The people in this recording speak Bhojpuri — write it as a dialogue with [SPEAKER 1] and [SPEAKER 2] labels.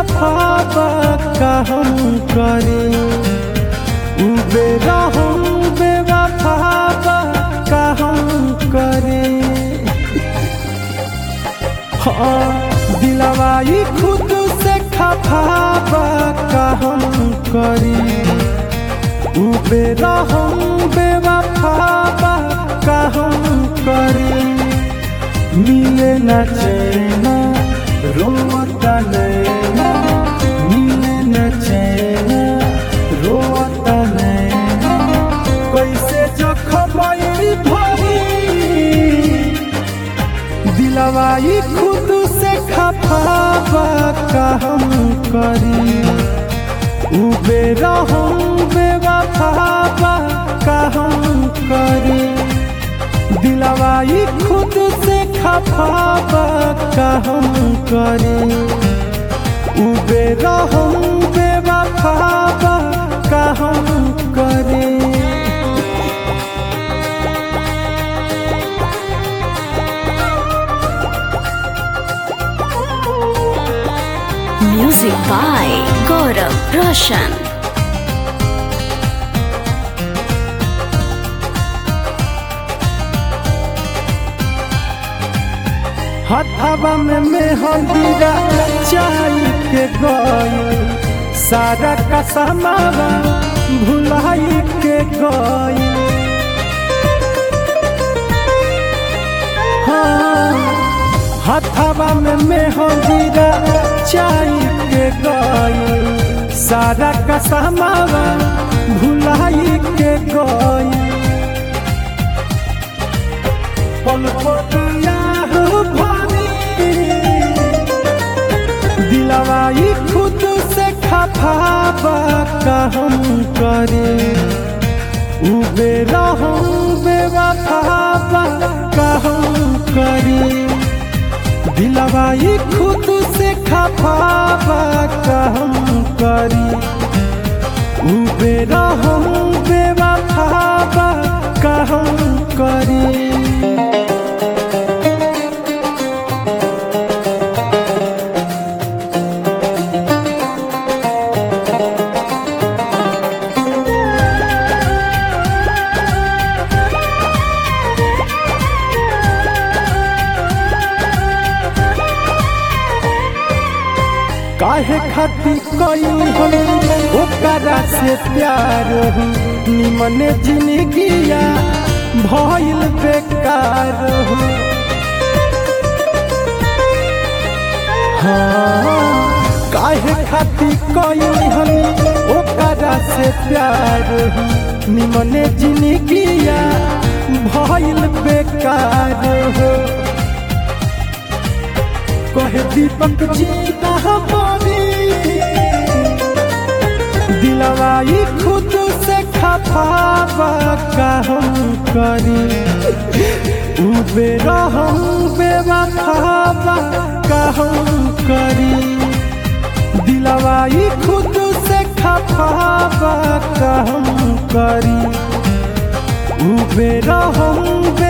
[SPEAKER 1] खफाबा का हम करे उबे रहूं बेवफाबा का हम करे हाँ दिलवाई खुद से खफाबा का हम करी उबे रहूं बेवफाबा का हम करी मिले न चैना रोता नैना मिले न चैना रोता नैना कैसे जखम भरी दिलवाई खुद से खफाबा का हम करी उबे रहूं बेवफाबा का हम करी दिलवाई खुद से खफाबा का हम करी उबे रहूं बेवफाबा का हम करी
[SPEAKER 2] Music by Gaurav Roshan.
[SPEAKER 1] हथवा में मेहंदीरा चाय के गई सारा का समावा भुलाई के गई हाँ हथवा में मेहंदीरा चाय के गई सारा का समावा भुलाई के गई पल पतिया भानी दिलवाई खुद से खफाबा का हम करे उबे रहूं बेवफाबा का हम करे दिलवाई खुद से खफाबा का हम करी उबे रहूं बेवफाबा का हम करी काहे खाती कोई हम ओकरा से प्यार हो निमने जिंदगिया भइल बेकार हो हाँ काहे खाती कोई हम ओकरा से प्यार हो निमने जिंदगिया भइल बेकार हो कहे दीपक जी हमारी दिलवाई खुद से खफाबा का हम करी उबे रहूं बेवफाबा का हम करी दिलवाई खुद से खफाबा का हम करी उबे रहूं